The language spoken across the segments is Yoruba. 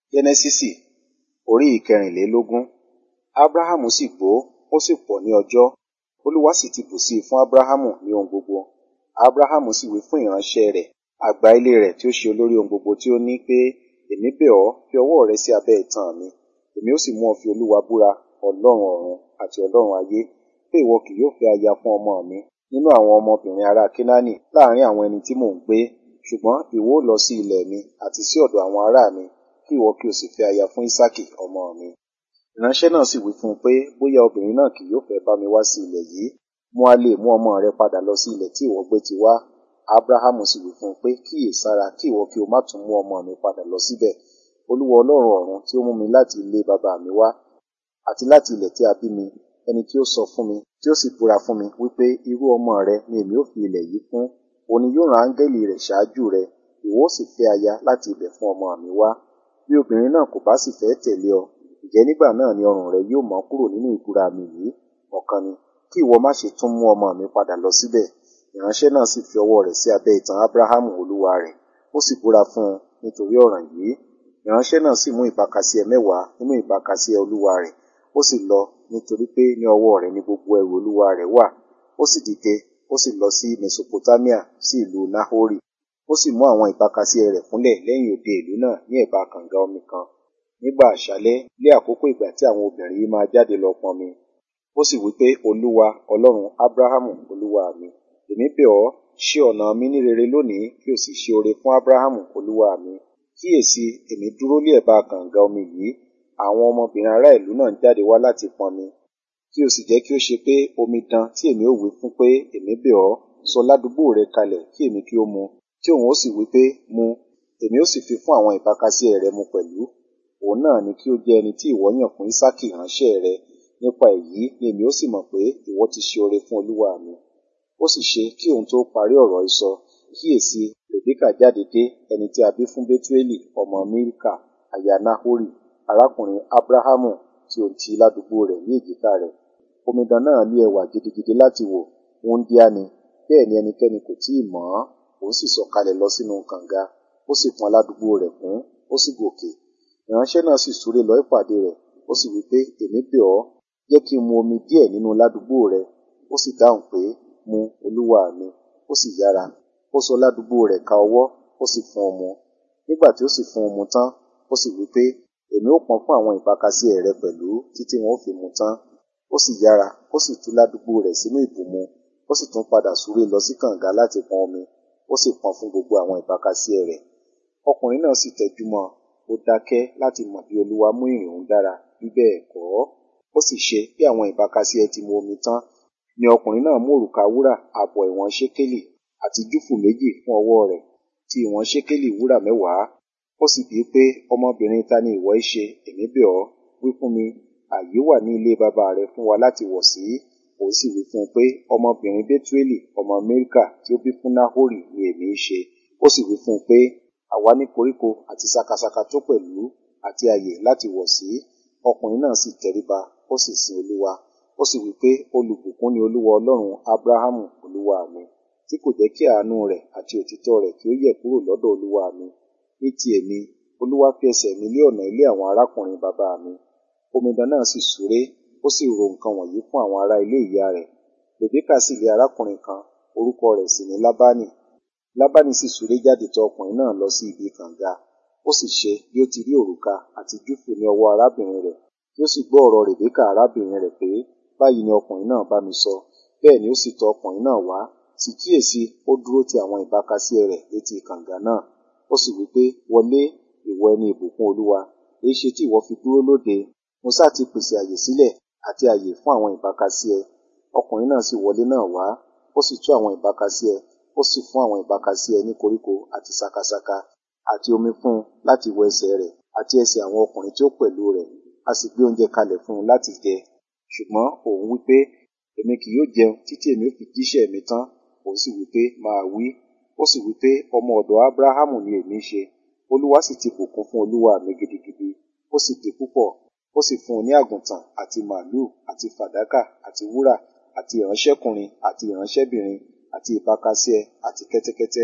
Jẹ́nẹ́sísì orí ìkẹrìnlélógún. Ábráhámù sì gbó, ó sì pọ̀ ní ọjọ́. Olúwa sì ti bù sí i fún Ábráhámù ní ohun gbogbo. Ábráhámù sì wí fún ìránṣẹ́ rẹ̀, àgbà ilé rẹ̀ tí ó ṣe olórí ohun gbogbo tí ó ní pé, Èmi bẹ̀ ọ́, fi ọwọ́ rẹ sí abẹ́ itan mi. Èmi ó sì mú ọ fi Olúwa búra, Ọlọ́run ọ̀run àti Ọlọ́run ayé, pé ìwọ kì yóò fẹ́ aya fún ọmọ mi nínú àwọn ọmọbìnrin ará Kénáánì láàrín àwọn ẹni tí mò ń gbé, ṣùgbọ́n ìwọ ó lọ sí ilẹ̀ mi àti sí ọ̀dọ̀ àwọn ará mi, kí ìwọ kí o sì fẹ́ aya fún Ísákì ọmọ mi. Ìránṣẹ́ náà sì wí fún un pé, bóyá obìnrin náà kì yóò fẹ́ bá mi wá sí ilẹ̀ yìí, mo a lè mú ọmọ rẹ padà lọ sí ilẹ̀ tí ìwọ gbé ti wá. Ábráhámù sì wí fún un pé, kíyèsára kí ìwọ kí o má tún mú ọmọ mi padà lọ síbẹ̀. Olúwa Ọlọ́run ọ̀run tí ó mú mi láti ilé baba mi wá, àti láti ilẹ̀ tí a bí mi, ẹni tí ó sọ fún mi, tí ó sì búra fún mi, wípé irú ọmọ rẹ ni èmi ó fi ilẹ̀ yìí fún, òun ni yóò rán áńgẹ́lì rẹ̀ ṣáájú rẹ, ìwọ ó sì fẹ́ aya láti ibẹ̀ fún ọmọ mi wá. Bí obìnrin náà kò bá sì fẹ́ tẹ̀lé ọ, ǹjẹ́ nígbà náà ni ọrùn rẹ yóò mọ́ kúrò nínú ìbúra mi yìí, ọ̀kan ni, kí ìwọ má ṣe tún mú ọmọ mi padà lọ síbẹ̀. Ìránṣẹ́ náà sì fi ọwọ́ rẹ̀ sí abẹ́ itan Ábráhámù olúwa rẹ̀, ó sì búra fún un nítorí ọ̀ràn yìí. Ìránṣẹ́ náà sì mú ìbákasíẹ mẹ́wàá nínú ìbákasíẹ olúwa rẹ̀, ó sì lọ nítorí pé ní ọwọ́ rẹ̀ ni gbogbo ẹrù olúwa rẹ̀ wà. Ó sì dìde, ó sì lọ sí Mesopotamia sí ìlú Nahori. Ó sì mú àwọn ìbákasíẹ rẹ̀ kúnlẹ̀ lẹ́yìn òde ìlú náà ní ẹ̀bá kànga omi kan. Nígbà àṣálẹ́, lé àkókò ìgbà tí àwọn obìnrin yìí máa jáde lọ pọnmi. Ó sì wí pé, Olúwa, Ọlọ́run Ábráhámù olúwa mi, èmi bẹ̀ ọ́, ṣe ọ̀nà mi ní rere lónìí kí o sì ṣe oore fún Ábráhámù olúwa mi. Kíyèsi, èmi dúró lé ẹ̀bá kànga omi yìí, àwọn ọmọbìnrin ará ìlú náà jáde wá láti pọnmi. Kí o sì jẹ́ kí ó ṣe pé omidan tí èmi ó wí fún pé, èmi bẹ̀ ọ́, sọ ládùúgbò rẹ kalẹ̀ kí èmi kí ó mu, tí òun ó sì wí pé, mu, èmi ó sì fi fún àwọn ìbákasíẹ rẹ mu pẹ̀lú. Òun náà ni kí ó jẹ́ ẹni tí ìwọ yàn fún Ísákì ìránṣẹ́ rẹ. Nípa èyí ni èmi ó sì mọ̀ pé ìwọ ti ṣe oore fún olúwa mi. Ó sì ṣe kí òun tó parí ọ̀rọ̀ ìsọ, kíyèsi, Rèbékà jáde dé, ẹni tí a bí fún Bétúélì ọmọ Mílkà, aya Nahori, arákùnrin Ábráhámù tí ó ń ti ládùúgbò rẹ̀ ní èjìká rẹ̀. Omidan náà ní ẹwà gidigidi láti wò, wúńdíá ni, bẹ́ẹ̀ ni ẹnikẹ́ni kò tíì mọ̀ ọ́n. Òun sì sọ̀kalẹ̀ lọ sínú kànga, ó sì pọn ládùúgbò rẹ̀ kún, ó sì gòkè. Ìránṣẹ́ náà sì súré lọ ìpàdé rẹ̀, ó sì wí pé, èmi bẹ̀ ọ́, jẹ́ kí n mu omi díẹ̀ nínú ládùúgbò rẹ. Ó sì dáhùn pé, mu, olúwa mi. Ó sì yára, ó sọ ládùúgbò rẹ̀ ka ọwọ́, ó sì fún un mu. Nígbà tí ó sì fún un mu tán, ó sì wí pé, èmi ó pọn fún àwọn ìbákasíẹ rẹ pẹ̀lú títí wọn ó fi mu tán. Ó sì yára, ó sì tú ládùúgbò rẹ̀ sínú ìbùmu, ó sì tún padà súré lọ sí kànga láti pọn omi, ó sì pọn fún gbogbo àwọn ìbákasíẹ rẹ̀. Ọkùnrin náà sì tẹjúmọ́ ọn, ó dákẹ́ láti mọ̀ bí Olúwa mú ìrìn òun dára, bí bẹ́ẹ̀ kọ́. Ó sì ṣe bí àwọn ìbákasíẹ ti mu omi tán, ni ọkùnrin náà mú òrùka wúrà ààbọ̀ ìwọ̀n ṣékélì àti júfù méjì fún ọwọ́ rẹ̀, ti ìwọ̀n ṣékélì wúrà mẹ́wàá. Ó sì bíi pé, ọmọbìnrin ta ni ìwọ í ṣe, èmi bẹ̀ ọ́, wí fún mi, ààyè wà ní ilé baba rẹ fún wa láti wọ̀ sí. Òun sì wí fún un pé, ọmọbìnrin Bétúélì ọmọ Mílkà tí ó bí fún Nahori ni èmi í ṣe. Ó sì wí fún un pé, àwa ní koríko àti sakasaka tó pẹ̀lú, àti ààyè láti wọ̀ sí. Ọkùnrin náà sì tẹríba, ó sì sin Olúwa. Ó sì wí pé, olùbùkún ni Olúwa Ọlọ́run Ábráhámù olúwa mi, tí kò jẹ́ kí àánú rẹ̀ àti òtítọ́ rẹ̀ kí ó yẹ̀ kúrò lọ́dọ̀ olúwa mi. Ní ti èmi, Olúwa fi ẹsẹ̀ mi lé ọ̀nà ilé àwọn arákùnrin bàbá mi. Omidan náà sì súré, ó sì ro nǹkan wọ̀nyí fún àwọn ará ilé ìyá rẹ̀. Rèbékà sì lé arákùnrin kan, orúkọ rẹ̀ sì ni Lábánì. Lábánì sì súré jáde tọ̀ ọkùnrin náà lọ sí ibi kànga. Ó sì ṣe bí ó ti rí òrùka àti júfù ní ọwọ́ arábìnrin rẹ̀, tí ó sì gbọ́ ọ̀rọ̀ Rèbékà arábìnrin rẹ̀ pé, báyìí ni ọkùnrin náà bá mi sọ. Bẹ́ẹ̀ ni ó sì tọ̀ ọkùnrin náà wá, sì kíyèsi, ó dúró ti àwọn ìbákasíẹ rẹ̀ létí kànga náà. Ó sì wí pé, wọlé, ìwọ ẹni ìbùkún Olúwa, èéṣe tí ìwọ fi dúró lóde? Mo sá ti pèsè àyè sílẹ̀ àti àyè fún àwọn ìbákasíẹ. Ọkùnrin náà sì wọlé náà wá, ó sì tú àwọn ìbákasíẹ, ó sì fún àwọn ìbákasíẹ ní koríko àti sakasaka, àti omi fún un láti wẹ ẹsẹ̀ rẹ̀ àti ẹsẹ̀ àwọn ọkùnrin tí ó pẹ̀lú rẹ̀. A sì gbé oúnjẹ kalẹ̀ fún un láti jẹ. Ṣùgbọ́n òun wí pé, èmi kì yóò jẹun títí èmi ó fi jíṣẹ́ mi tán. Òun sì wí pé, máa wí. Ó sì wí pé, ọmọ ọ̀dọ̀ Ábráhámù ni èmi í ṣe. Olúwa sì ti bùkún fún olúwa mi gidigidi, ó sì di púpọ̀. Ó sì fún un ní àgùntàn àti màlúù àti fàdákà àti wúrà àti ìránṣẹ́kùnrin àti ìránṣẹ́bìnrin àti ìbákasíẹ àti kẹ́tẹ́kẹ́tẹ́.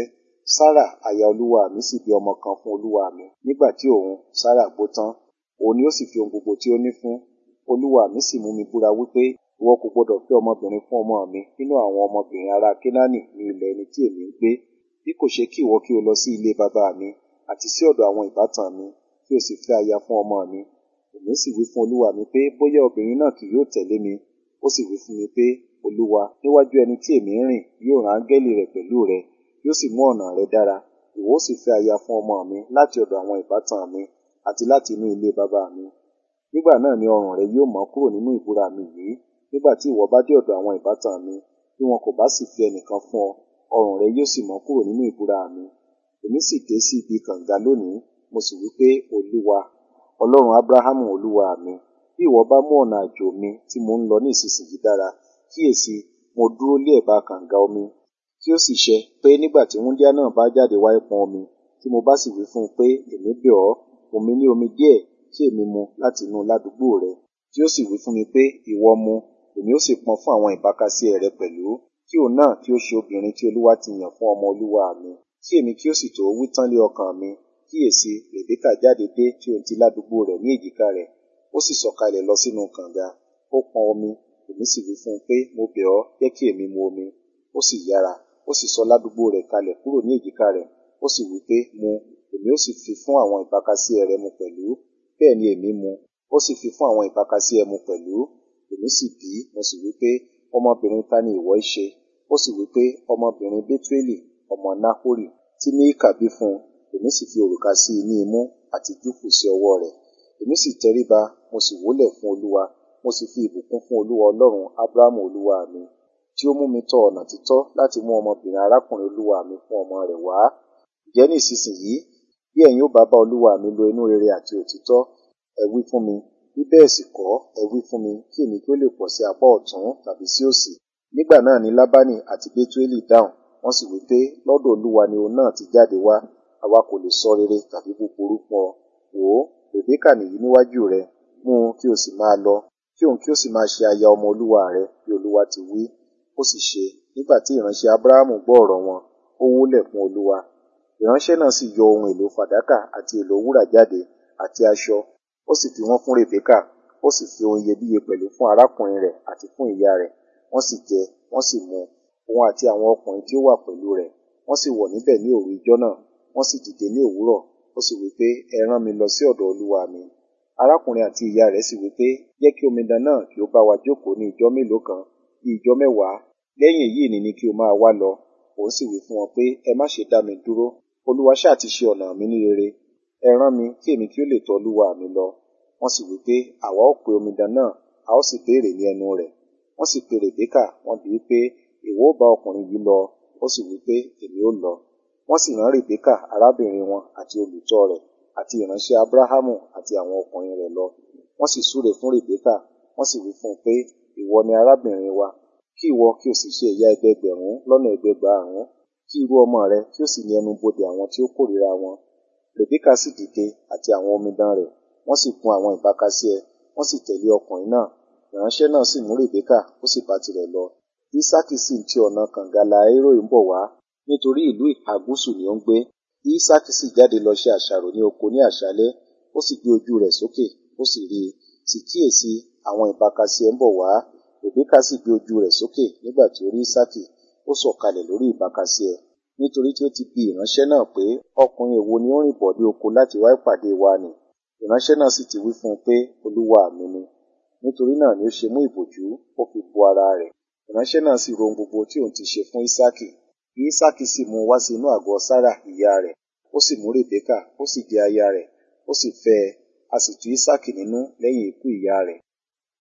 Sárà aya olúwa mi sì bí ọmọ kan fún olúwa mi nígbà tí òun Sárà gbó tán òun ni ó sì fi ohun gbogbo tí ó ní fún olúwa mi sì mú mi búra wípé ìwọ kò gbọdọ̀ fẹ́ ọmọbìnrin fún ọmọ mi nínú àwọn ọmọbìnrin ará Kénáánì ní ilẹ̀ ẹni tí èmi ń gbé bí kò ṣe kí ìwọ kí o lọ sí ilé bàbá mi àti sí ọ̀dọ̀ àwọn ìbátan mi kí o sì fẹ́ aya fún ọmọ mi èmi sì wí fún olúwa mi pé bóyá obìnrin náà kì yóò tẹ̀lé mi ó sì wí fún mi pé olúwa níwájú ẹni tí èmi ń rìn yóò rán áńgẹ́lì rẹ̀ pẹ̀lú rẹ yóò sì mú ọ̀nà rẹ dára ìwọ ó sì fẹ́ aya fún ọmọ mi láti ọ̀dọ̀ àwọn ìbátan mi àti láti inú ilé bàbá mi nígbà náà ni ọrùn rẹ yóò mọ́ kúrò nínú ìbúra mi yìí nígbà tí ìwọ bá dé ọ̀dọ̀ àwọn ìbátan mi bí wọn kò bá sì fi ẹnìkan fún ọ ọrùn rẹ yóò sì mọ́ kúrò nínú ìbúra mi èmi sì dé sí ibi kànga lónìí mo sì wí pé olúwa ọlọ́run abrahamu olúwa mi bí ìwọ bá mú ọ̀nà àjò mi tí mo ń lọ ní ìsinsìnyí dára kíyèsí mo dúró lé ẹ̀bá kànga omi tí ó sì ṣe pé nígbà tí wúńdíá náà bá jáde wá pọn omi tí mo bá sì wí fún un pé èmi bẹ̀ ọ́ fún mi ní omi díẹ̀ tí èmi mu láti inú ládùúgbò rẹ tí ó sì wí fún mi pé ìwọ mu èmi ó sì pọn fún àwọn ìbákasíẹ rẹ pẹ̀lú kí òun náà kí ó ṣe obìnrin tí olúwa ti yàn fún ọmọ olúwa mi kí èmi kí ó sì tó wí tán lé ọkàn mi kíyèsí rèbékà jáde dé tí òun ti ládùúgbò rẹ̀ ní èjìká rẹ̀ ó sì sọ̀kalẹ̀ lọ sínú kànga ó pọn omi èmi sì wí fún un pé mo bẹ̀ ọ́ jẹ́ kí èmi mu omi ó sì yára ó sì sọ ládùúgbò rẹ̀ kalẹ̀ kúrò ní èjìká rẹ̀ ó sì wí pé mu èmi ó sì fi fún àwọn ìbákasíẹ rẹ mu pẹ̀lú bẹ́ẹ̀ ni èmi mu ó sì fi fún àwọn ìbákasíẹ mu pẹ̀lú èmi sì bí mo sì wí pé ọmọbìnrin ta ni ìwọ í ṣe ó sì wí pé ọmọbìnrin Bétuélì ọmọ Náhórì tí Mííkà bí fún un èmi sì fi òrùka sí i ní imú àti júfù sí ọwọ́ rẹ̀ èmi sì tẹríba mo sì wólẹ̀ fún olúwa mo sì fi ìbùkún fún olúwa ọlọ́run ábúráhámù olúwa mi tí ó mú mi tọ ọ̀nà títọ́ láti mú ọmọbìnrin arákùnrin olúwa mi fún ọmọ rẹ̀ wá ǹjẹ́ ní ìsinsìnyí bí ẹ̀yin ó bá bá olúwa mi lo inú rere àti òtítọ́ ẹ wí fún mi bí bẹ́ẹ̀ sì kọ́ ẹ wí fún mi kí èmi kí ó lè pọ̀ sí apá ọ̀tún tàbí sí òsì nígbà náà ni lábánì àti bétuélì dáhùn wọ́n sì wí pé lọ́dọ̀ olúwa ni òun náà ti jáde wá àwa kò lè sọ rere tàbí búburú fún ọ wò ó rèbékà nìyí níwájú rẹ mú un kí o sì máa lọ kí òun kí o sì máa ṣe aya ọmọ olúwa rẹ bí olúwa ti wí ó sì ṣe nígbà tí ìránṣẹ́ abrahamu gbọ́ ọ̀rọ̀ wọn ó wólẹ̀ fún olúwa ìránṣẹ́ náà sì yọ ohun èlò fàdákà àti èlò wúrà jáde àti aṣọ ó sì fi wọ́n fún rèbékà ó sì fi ohun iyebíye pẹ̀lú fún arákùnrin rẹ̀ àti fún ìyá rẹ̀ wọ́n sì jẹ wọ́n sì mu òun àti àwọn ọkùnrin tí ó wà pẹ̀lú rẹ̀ wọ́n sì wọ̀ níbẹ̀ ní òru ijọ́ náà wọ́n sì dìde ní òwúrọ̀ ó sì wí pé ẹ rán mi lọ sí ọ̀dọ̀ olúwa mi arákùnrin àti ìyá rẹ̀ sì wí pé jẹ́ kí omidan náà kí ó bá wa jókòó ní ijọ́ mélòó kan bí ijọ́ mẹ́wàá lẹ́yìn èyí ni ni kí o máa wá lọ òun sì wí fún wọn pé ẹ má ṣe dá mi dúró olúwa ṣáà ti ṣe ọ̀nà mi ní rere ẹ rán mi kí èmi kí ó lè tọ̀ olúwa mi lọ wọ́n sì wí pé àwa ó pe omidan náà a ó sì béèrè ní ẹnu rẹ̀ wọ́n sì pe rèbékà wọ́n bi í pé ìwọ ó bá ọkùnrin yìí lọ ó sì wí pé èmi ó lọ wọ́n sì rán rèbékà arábìnrin wọn àti olùtọ́ rẹ̀ àti ìránṣẹ́ abrahamu àti àwọn ọkùnrin rẹ̀ lọ wọ́n sì súre fún rèbékà wọ́n sì wí fún un pé ìwọ ni arábìnrin wa kí ìwọ kí o sì ṣe ìyá ẹgbẹgbẹ̀rún lọ́nà ẹgbẹgbàárún kí irú ọmọ rẹ kí o sì ní ẹnu bodè àwọn tí ó kórìíra wọn rèbékà sì dìde àti àwọn omidan rẹ̀ wọ́n sì gun àwọn ìbákasíẹ wọ́n sì tẹ̀lé ọkùnrin náà ìránṣẹ́ náà sì mú rèbékà ó sì bá tirẹ̀ lọ ísákì sì ń ti ọ̀nà kànga laéròì ń bọ̀ wá nítorí ìlú ìhà gúúsù ni ó ń gbé ísákì sì jáde lọ ṣe àṣàrò ní oko ní àṣálẹ́ ó sì gbé ojú rẹ̀ sókè ó sì rí i sì kíyèsí àwọn ìbákasíẹ ń bọ̀ wá rèbékà sì gbé ojú rẹ̀ sókè nígbà tí ó rí ísákì ó sọ̀kalẹ̀ lórí ìbákasíẹ nítorí tí ó ti bi ìránṣẹ́ náà pé ọkùnrin èwo ni ó rìn bọ̀ dé oko láti wá ìpàdé wa nì ìránṣẹ́ náà sì ti wí fún un pé olúwa mi ni nítorí náà ni ó ṣe mú ìbòjú ó fi bo ara rẹ̀ ìránṣẹ́ náà sì rohun gbogbo tí òun ti ṣe fún ísákì ísákì sì mú un wá sí inú àgọ́ sára ìyá rẹ̀ ó sì mú rèbékà ó sì di aya rẹ̀ ó sì fẹ́ ẹ a sì tú ísákì nínú lẹ́yìn ikú ìyá rẹ̀